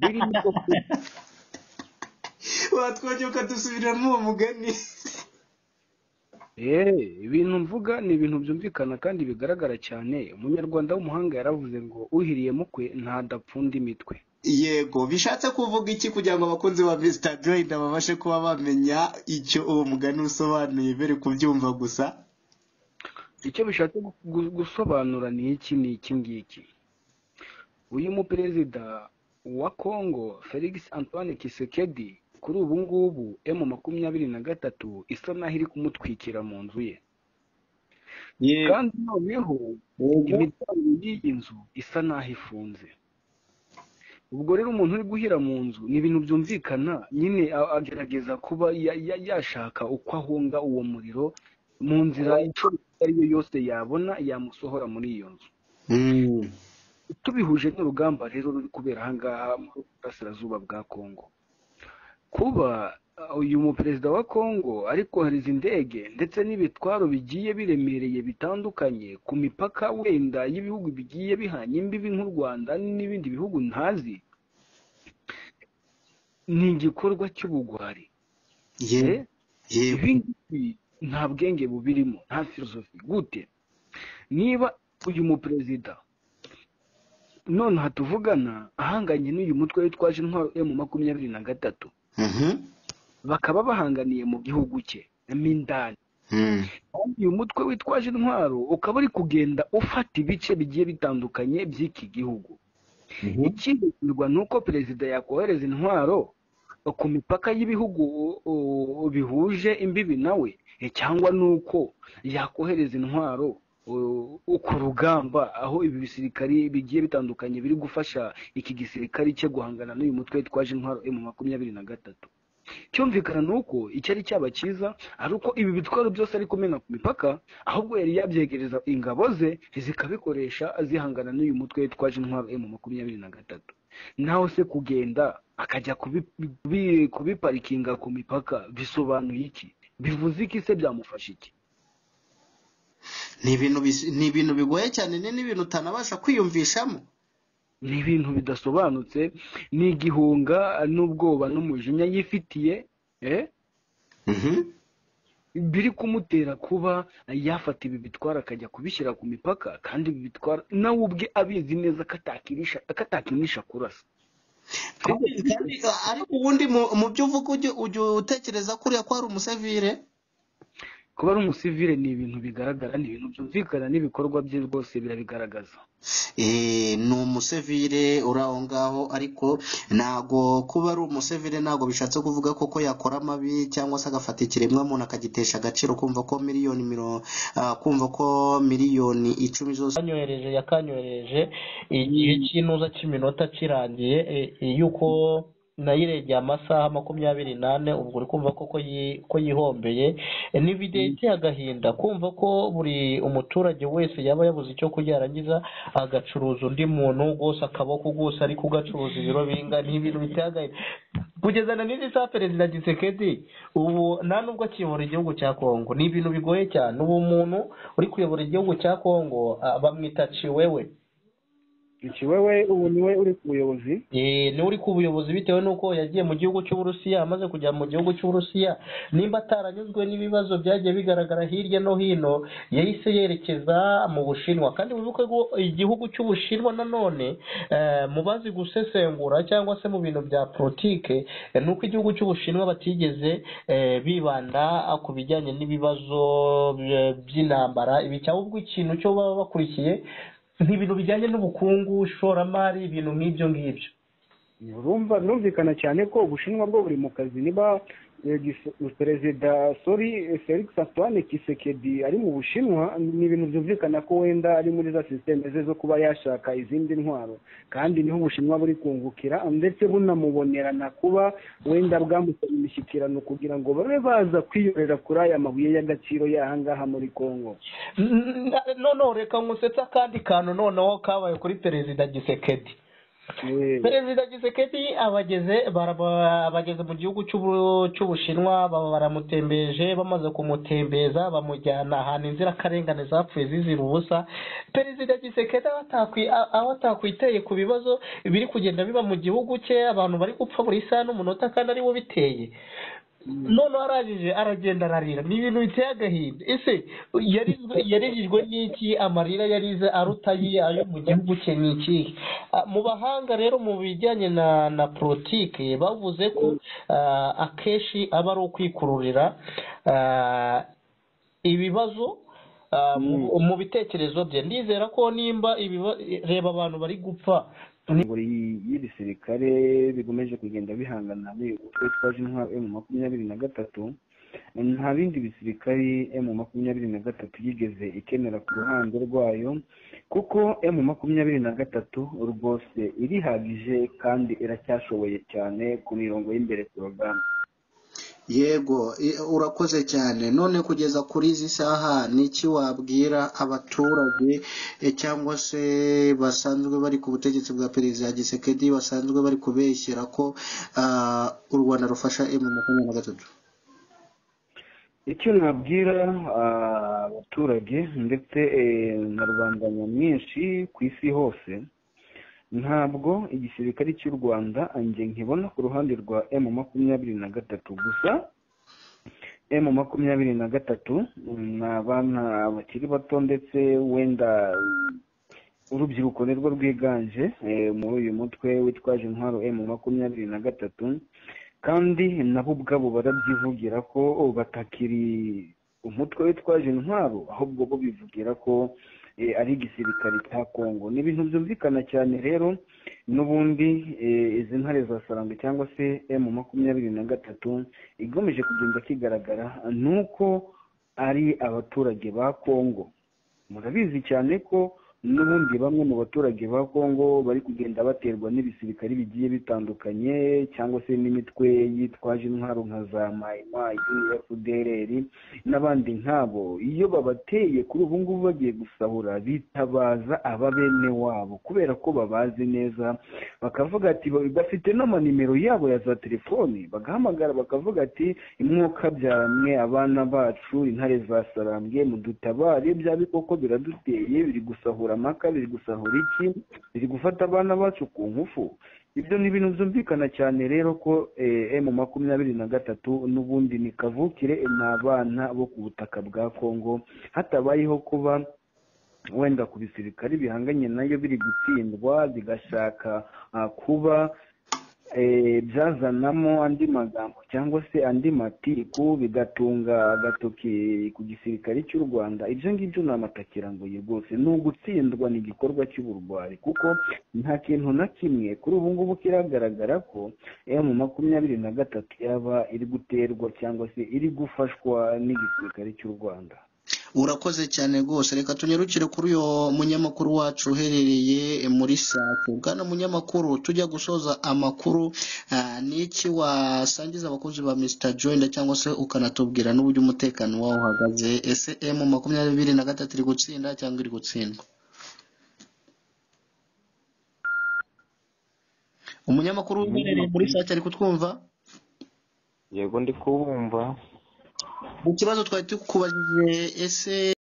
ビリリコプ wa twajya ukadusubiramo uwo mugani Eh, ibintu mvuga ni ibintu byumvikana kandi bigaragara cyane umunyarwanda w'umuhanga yaravuze ngo uhiriye mukwe ntadapfunda imitwe yego bishatse kuvuga iki kugira ngo abakunzi ba Mr. Joyda babashe kuba bamenya icyo uwo mugani usobanuye bere kubyumva gusa icyo bishatse gu- gu- gusobanura ni iki ni iki ngiki uyu muperezida wa Congo Felix Antoine Tshisekedi kuri ubu ngubu M makumyabiri na gatatu isa naho iri kumutwikira mu nzu ye yego kandi noneho imiryango y'iyi nzu isa naho ifunze ubwo rero umuntu uri guhira mu nzu ni ibintu byumvikana nyine a- agerageza kuba ya- ya- yashaka uko ahunga uwo muriro mu nzira ishoboka iyo ari yo yose yabona yamusohora muri iyo nzu Mm. tubihuje n'urugamba rero ruri kubera ahangaha mu burasirazuba bwa kongo kuba uh, uyu muperezida wa kongo ari kohereza indege ndetse n'ibitwaro bigiye biremereye bitandukanye ku mipaka wenda y'ibihugu bigiye bihanye imbibi nk'u rwanda n'ibindi bihugu ntazi ni igikorwa cy'ubugwari yego Eh, yego ibi ngibi nta bwenge bubirimo nta filozofi gute niba uyu muperezida nonaha tuvugana ahanganye n'uyu mutwe witwaje intwaro emu makumyabiri na gatatu Mhm. bakaba bahanganiye mu gihugu cye mo indani Mm. kandi uyu mutwe witwaje intwaro ukaba uri kugenda ufata ibice bigiye bitandukanye by'iki gihugu Mhm. ikihindurwa ni uko perezida yakohereza intwaro ku mipaka y'ibihugu o, o, bihuje imbibi nawe e, cyangwa ni uko yakohereza intwaro o, o, ku rugamba aho ibi bisirikari bigiye bitandukanye biri gufasha iki gisirikari cye guhangana n'uyu mutwe witwaje intwaro emu makumyabiri na gatatu cyumvikana ni uko icyari cyaba cyiza ari uko ibi bitwaro byose ari kumena ku mipaka ahubwo yari yabyegereza ingabo ze zikabikoresha zihangana n'uyu mutwe witwaje intwaro emu makumyabiri na gatatu naho se kugenda akajya kubi- kubi- kubiparikinga ku mipaka bisobanuye iki bivuze iki se byamufasha iki ni ibintu bis- ni ibintu bigoye cyane ni n'ibintu utanabasha kwiyumvishamo ni ibintu bidasobanutse ni igihunga n'ubwoba n'umujinya yifitiye eh? Mhm. biri kumutera kuba yafata ibi bitwara akajya kubishyira ku mipaka kandi ibi bitwara nawe ubwe abizi neza ko atakinisha ko atakinisha kurasa kandi kandi, uh, ariko ubundi mu- mu byo uvuga ujya ujya utekereza kuriya ko ari umusivire kuba ari umusivile ni ibintu bigaragara ni ibintu byumvikana n'ibikorwa bye rwose birabigaragaza Eh, ni umusivire uri aho ngaho ariko ntago kuba ari umusivire ntago bishatse kuvuga koko yakora amabi cyangwa se agafata ikiremwamuntu akagitesha agaciro kumva ko miliyoni miro- ah, kumva ko miliyoni icumi zose yakanyohereje yakanyohereje igihe cy'inuza cy'iminota kirangiye e- e, yuko nayiregeye amasaha makumyabiri n'ane ubwo uri kumva ko ko yi- ko yihombeye E, ni video iteye agahinda kumva ko buri umuturage wese yaba yabuze icyo kurya yarangiza agacuruza undi muntu rwose akaboko rwose ari kugacuruza ibiro bingana ni ibintu biteye agahinda kugeza na n'izi saa perezida gisekedi ubu nta nubwo akiyobora igihugu cya kongo ni ibintu bigoye cyane ubu umuntu uri kuyobora igihugu cya kongo ah, bamwita ciwewe iki wewe ubu niwe uri ku buyobozi Eh, niwe uri ku buyobozi bitewe n'uko yagiye mu gihugu cy'uburusiya amaze kujya mu gihugu cy'uburusiya nimba ataranyuzwe n'ibibazo byagiye bigaragara hirya no hino yahise yerekeza mu bushinwa kandi wibuke ko igihugu cy'ubushinwa nanone eh, mu bazi gusesengura cyangwa se mu bintu bya politike eh, ni uko igihugu cy'ubushinwa batigeze eh, bibanda ku bijyanye n'ibibazo bye- by'intambara ibi cyangwa ubwo ikintu cyo baba bakurikiye ni ibintu bijyanye n'ubukungu ishoramari ibintu nk'ibyo ngibyo urumva birumvikana cyane ko ubushinwa bwo buri mu kazi niba eh, gise- perezida sori eh, felix antoine kisekedi ari mu bushinwa ni ibintu byumvikana ko wenda ari muri za sisiteme ze zo kuba yashaka izindi ntwaro kandi niho ubushinwa buri kungukira ndetse bunamubonerana kuba wenda bwamusaba imishyikirano kugira ngo babe baza kwiyorera kuri aya mabuye y'agaciro y'ahangaha muri kongo N- n- noneho reka nkusetse akandi kantu noneho kabaye kuri perezida gisekedi perezida gisekedi abageze baraba- abageze mu gihugu cy'Ubu- cy'ubushinwa baba baramutembeje bamaze kumutembeza bamujyana ahantu inzirakarengane zapfuye zizira ubusa perezida gisekedi aho atakwi- a- aho atakwiteye ku bibazo biri kugenda biba mu gihugu cye abantu bari gupfa buri saha n'umunota kandi ari wo biteye none arangije aragenda ararira ni ibintu biteye agahinda ese yarizwe- yarijijwe n'iki amarira yarize aruta ayi- ayo mu gihugu cye ni iki Ah, mu bahanga rero mu bijyanye na na politiki bavuze ko ah, akenshi aba ari ukwikururira ah, ibibazo ah, mu- mu bitekerezo bye ndizera ko nimba ibiba- reba abantu bari gupfa buri y'ibisirikare bikomeje kugenda bihangana n'utwe twaje intwaro emu makumyabiri na gatatu nta bindi bisirikare emu makumyabiri na gatatu yigeze ikenera ku ruhande rwayo kuko emu makumyabiri na gatatu rwose irihagije kandi iracyashoboye cyane ku mirongo y'imbere porogaramu yego i- urakoze cyane none kugeza kuri izi saha ni iki wabwira abaturage eh, cyangwa se basanzwe bari ku butegetsi bwa perezida gisekedi basanzwe bari kubeshyira ko ah, u rwanda rufasha emu makumyabiri na gatatu icyo nabwira ah, abaturage ndetse eh, na rubanda nyamwinshi ku isi hose ntabwo igisirikare cy'u rwanda ange nkibona ku ruhande rwa m makumyabiri na gatatu gusa m makumyabiri na gatatu ni abana bakiri bato ndetse wenda urubyiruko nirwo rwiganje eh, muri uyu mutwe witwaje intwaro m makumyabiri na gatatu kandi nabo ubwabo barabyivugira ko batakiri umutwe witwaje intwaro ahubwo bo bivugira ko eh, ari igisirikare cya kongo ni ibintu byumvikana cyane rero n'ubundi eh, izi ntare za saranga cyangwa se m makumyabiri na gatatu igamije kugenda kigaragara ni uko ari abaturage ba kongo murabizi cyane ko n'ubundi bamwe mu baturage ba kongo bari kugenda baterwa n'ibisirikari bigiye bitandukanye cyangwa se n'imitwe yitwaje intwaro nka za mayimayi fdrr n'abandi nk'abo iyo babateye kuri ubu ngubu bagiye gusahura bitabaza aba bene wabo kubera ko babazi neza bakavuga ati bafite n'amanimero yabo ya za telefoni bagahamagara bakavuga ati imwuka byamwe abana bacu intare za sarambwe mudutabare bya bikoko biraduteye biri gusahura amaka biri gusahura iki biri gufata abana bacu ku ngufu ibyo ni ibintu byumvikana cyane rero ko emu makumyabiri na gatatu n'ubundi ni kavukire ni abana bo ku butaka bwa kongo hatabayeho kuba wenda ku bisirikari bihanganye nayo biri gutsindwa bigashaka ah, kuba eh, byazanamo andi magambo cyangwa se andi matiku bigatunga agatoki ku gisirikare cy'u rwanda ibyo ngibyo ni amatakirangoyi rwose ni ugutsindwa ni igikorwa cy'uburwayi kuko nta kintu na kimwe kuri ubu ngubu kiragaragara ko emu makumyabiri na gatatu yaba iri guterwa cyangwa se iri gufashwa n'igisirikare cy'u rwanda urakoze cyane rwose reka tunyarukire kuri uyu munyamakuru wacu uherereye muri safu bwana munyamakuru tujya gusoza amakuru ah, n'iki wasangiza abakozi ba mr joyner cyangwa se ukanatubwira n'uburyo umutekano wawo uhagaze ese emu makumyabiri na gatatu iri gutsinda cyangwa iri gutsindwa umunyamakuru uherereye muri safu ari kutwumva yego ndi kubumva mu kibazo twari tukubajije ese